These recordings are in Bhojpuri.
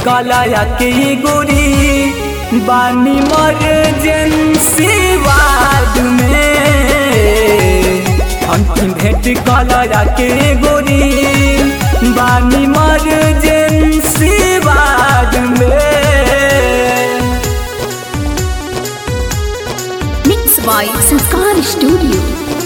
कलाया के गोरी बानी मर्जेंसी वार्ड में अंतिम भेंट कलाया के गोरी बानी मर्जेंसी वार्ड में Mixed by Sankar Studio.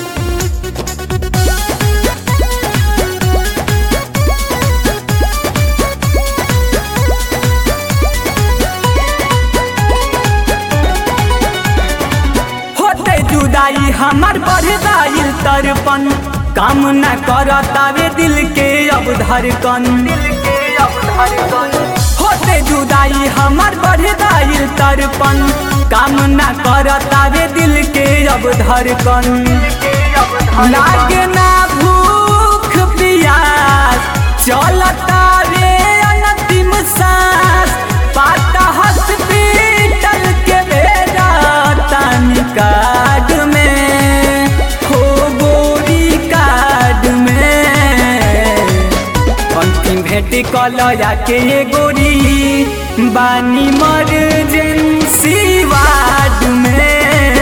होते जुदाई हमार बढ़ दाइल तरपन काम न करतावे दिल के अब धड़कन दिल के अब धड़कन होते जुदाई हमार बढ़ दाइल तरपन काम न करतावे दिल के अब धड़कन लागे ना भूख प्यास चलता रे अंतिम सांस पाता हॉस्पिटल के बेड़ा तानी कार्ड में हो गोरी कार्ड में अंतिम भेंट कलया के गोरी बानी मर्जेंसी वार्ड में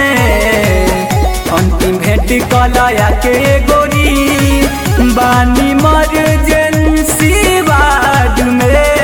अंतिम भेंट कलया के गोरी बानी मर्जेंसी वार्ड में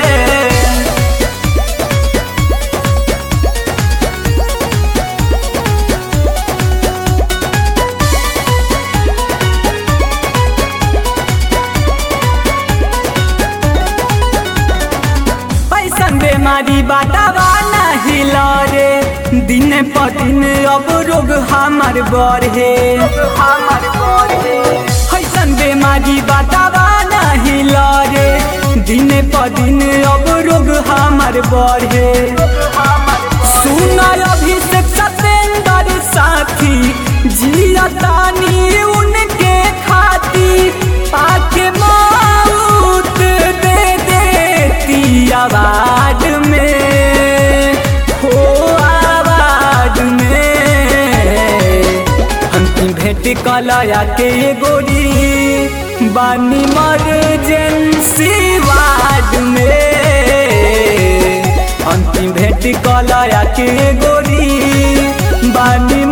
पैसन बेमारी बाटावा नाही लरे दिन प दिन अब रोग हमार बढ़े हमार बढ़े पैसन बेमारी बाटावा नाही लरे दिन प दिन अब रोग हमार बढ़े सुन अभिषेक सतेंद्र साथी जियतानी उनके खातिर आके मौत दे देती आवाज में हो आवाज में अंतिम भेंट कलया के गोरी बानी मर्जेंसी वार्ड में अंतिम भेंट कलया के गोरी बानी